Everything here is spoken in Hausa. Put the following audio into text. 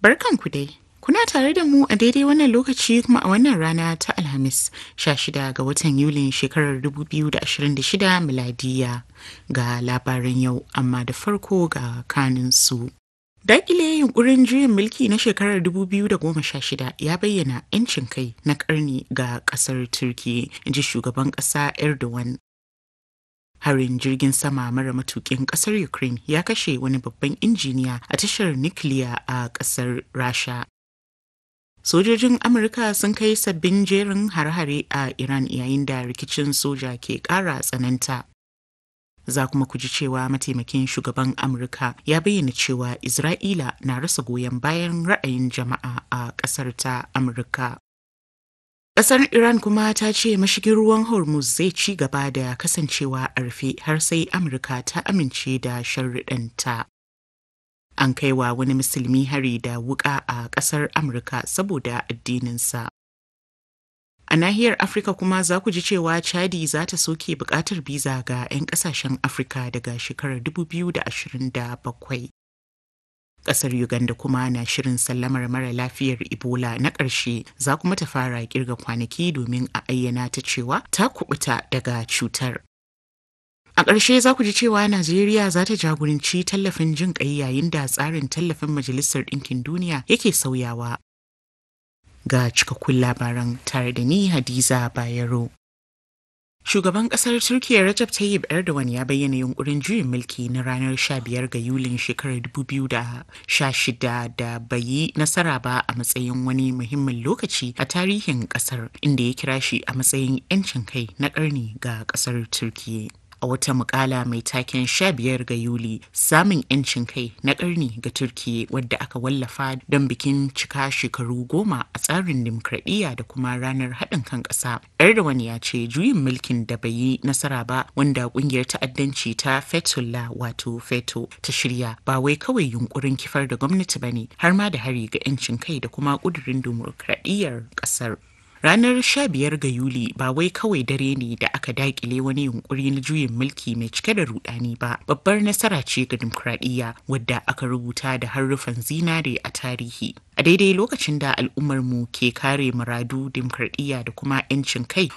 Barkanku dai. Kuna tare da mu a daidai wannan lokaci kuma a wannan rana ta Alhamis 16 ga watan Yulin shekarar 2026 miladiya ga labaran yau amma da farko ga kaninsu. Dakile yunkurin juyin mulki na shekarar 2016 ya bayyana 'yancin kai na karni ga kasar Turki, ji shugaban kasa Erdogan. Harin jirgin sama mara matukin kasar Ukraine ya kashe wani babban injiniya a tashar nukiliya a kasar Rasha. Sojojin Amurka sun kai sabbin jerin har-hare a Iran yayin da rikicin soja ke ƙara tsananta. Za kuma ku ji cewa mataimakin shugaban Amurka ya bayyana cewa Isra'ila na rasa goyon bayan ra'ayin jama'a a ƙasar ta Amurka. Ƙasar Iran kuma ta ce mashigin ruwan Hormuz zai ci gaba da kasancewa a rufe har sai Amurka ta amince da sharriɗanta. An kai wa wani musulmi hari da wuƙa a ƙasar Amurka saboda addininsa. A nahiyar Afirka kuma za ku ji cewa Chadi za ta soke buƙatar biza ga 'yan ƙasashen Afirka daga shekarar 2027. Ƙasar Uganda kuma na shirin sallamar mara lafiyar Ebola na ƙarshe za kuma ta fara kirga kwanaki domin a ayyana ta cewa ta kubuta daga cutar. A ƙarshe za ku ji cewa Najeriya za ta jagoranci tallafin jin ƙai yayin da tsarin tallafin Majalisar Ɗinkin Duniya yake sauyawa. Ga cikakkun labaran tare da ni Hadiza Bayero. Shugaban kasar Turkiyya Recep Tayyip Erdogan ya bayyana yunkurin juyin mulki na ranar 15 ga Yulin shekarar 2016 da bai yi nasara ba a matsayin wani muhimmin lokaci a tarihin kasar inda ya kira shi a matsayin 'yancin kai na ƙarni ga kasar Turkiyya. a wata mukala mai taken 15 ga Yuli samun 'yancin kai na ƙarni ga Turkiyya wadda aka wallafa don bikin cika shekaru goma a tsarin dimokuraɗiyya da kuma ranar haɗin kan ƙasa. Erdogan ya ce juyin mulkin da bai yi nasara ba wanda ƙungiyar ta'addanci ta Fetullah wato Feto ta shirya ba wai kawai yunkurin kifar da gwamnati ba ne har ma da hari ga 'yancin kai da kuma ƙudurin dimokuraɗiyyar ƙasar. Ranar 15 ga Yuli ba wai kawai dare ne da aka dakile wani yunkuri na juyin mulki mai cike da rudani ba. Babbar nasara ce ga dimokuraɗiyya wadda aka rubuta da haruffan zinare a tarihi. A daidai lokacin da al'ummarmu ke kare muradu dimokuraɗiyya da kuma 'yancin kai